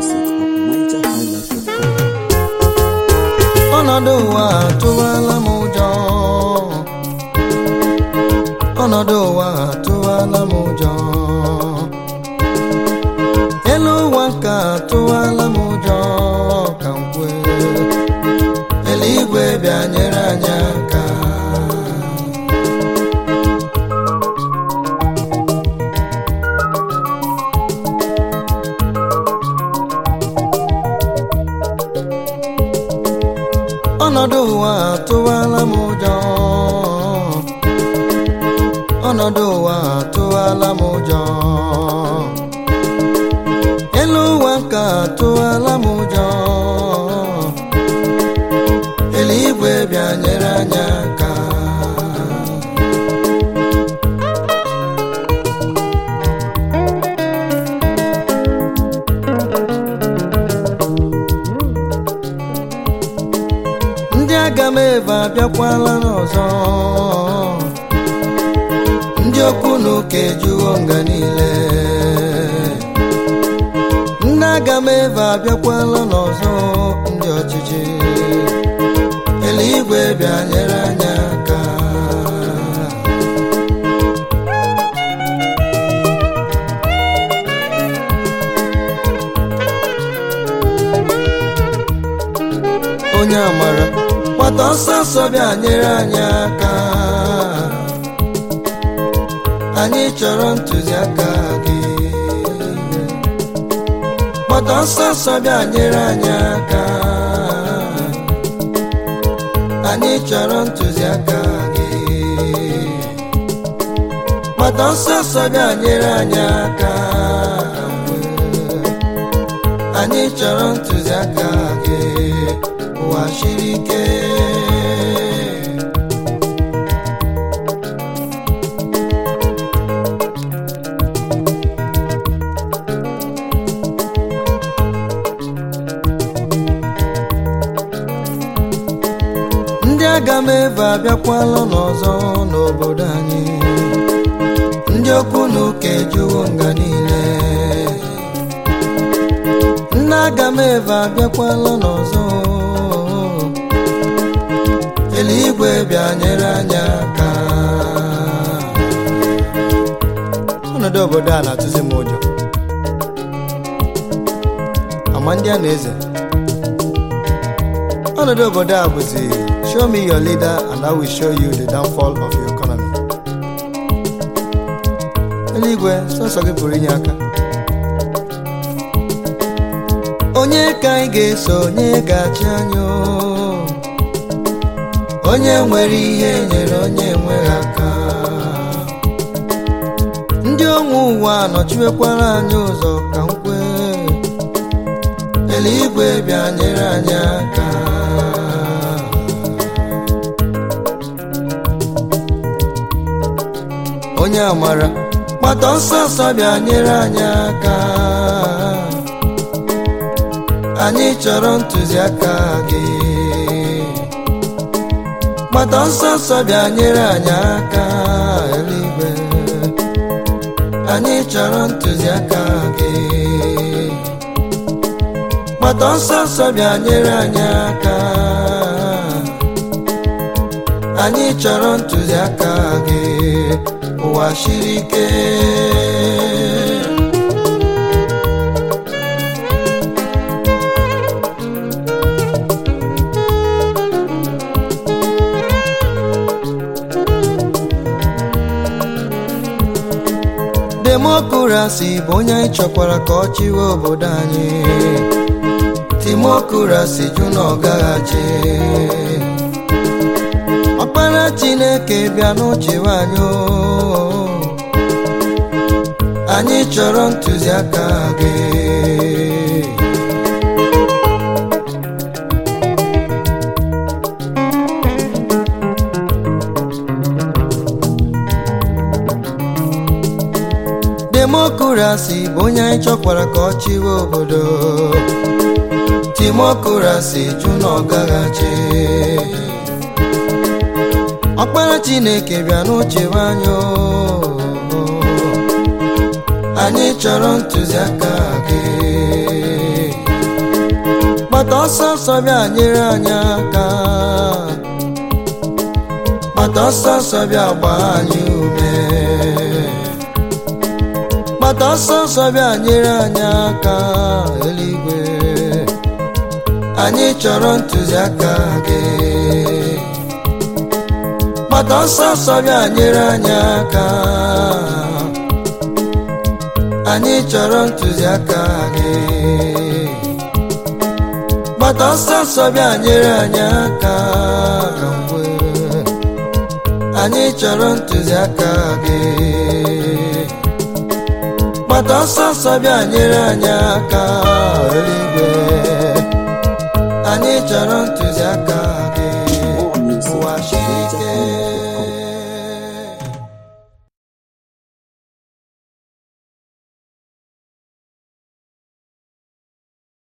music at nigerhighlife.com. ọnọdụ ụwa atụwala m ụjọ ọnọdụ ụwa atụwala m ụjọ elu ụwa nke atụwala m ụjọ ka m kwee eluigwe bịa nyere anyị aka ọnọdụ ụwa atụwala m ụjọ ọnọdụ ụwa atụwala m ụjọ elu ụwa ka atụwala m ụjọ eluigwe bịa nyere anyị aka ndị aga m ebe abịakwala n'ọzọ ndị okwu na ụka ejuwo nga niile ndị aga m ebe abịakwala n'ọzọ ndị ọchịchị eluigwe bịa nyere anyị aka onye amara gbata ọsọ ọsọ bịa nyere anyị aka anyị chọrọ ntụziaka gị gbata ọsọ ọsọ bịa nyere anyị aka anyị chọrọ ntụziaka gị gbata ọsọ ọsọ bịa nyere anyị aka anyị chọrọ ntụziaka gị ụwa siri ike ndị aga m ebe abịakwala n'ọzọ n'obodo anyị ndị okwu na ụka ejuwo nga niile nne aga m ebe abịakwala n'ọzọ eluigwe bịa nyere anyị aka ọnọdụ obodo a na-atụzi m ụjọ ama ndị a na-eze ọnọdụ obodo a bụzi show me your leader and I will show you the downfall of your economy eluigwe sọsọ gị pụrụ inye aka onye ka anyị ga-eso onye ga-achị anyị o? onye nwere ihe nyere onye nweghị aka ndị onwe ụwa nọchiwekwara anyị ụzọ ka m kwee eluigwe bịa nyere anyị aka onye amara gbata ọsọ ọsọ bịa nyere anyị aka anyị chọrọ ntụziaka gị gbata ọsọ ọsọ bịa nyere anyị aka eluigwe anyị chọrọ ntụziaka gị gbata ọsọ ọsọ bịa nyere anyị aka anyị chọrọ ntụziaka gị ụwa siri ike demokrasi bụ onye anyị chọkwara ka ọ chịwe obodo anyị timokrasi jụ na ọ gaghachi ọkpara chineke bịa n'uchewe anyị o. anyị chọrọ ntụziaka gị demokrasi bụ onye anyị chọkwara ka ọ chịwe obodo timokrasi jụ na ọ gaghachi ọkpara chineke bịa n'uchewe anyị o. anyị chọrọ ntụziaka gị gbata ọsọ ọsọ bịa nyere anyị aka gbata ọsọ ọsọ bịa gbaa anyị ume gbata ọsọ ọsọ bịa nyere anyị aka eluigwe anyị chọrọ ntụziaka gị gbata ọsọ ọsọ bịa nyere anyị aka anyị chọrọ ntụziaka gị gbata ọsọ ọsọ bịa nyere anyị aka ka mgbe anyị chọrọ ntụziaka gị gbata ọsọ ọsọ bịa nyere anyị aka eluigwe anyị chọrọ ntụziaka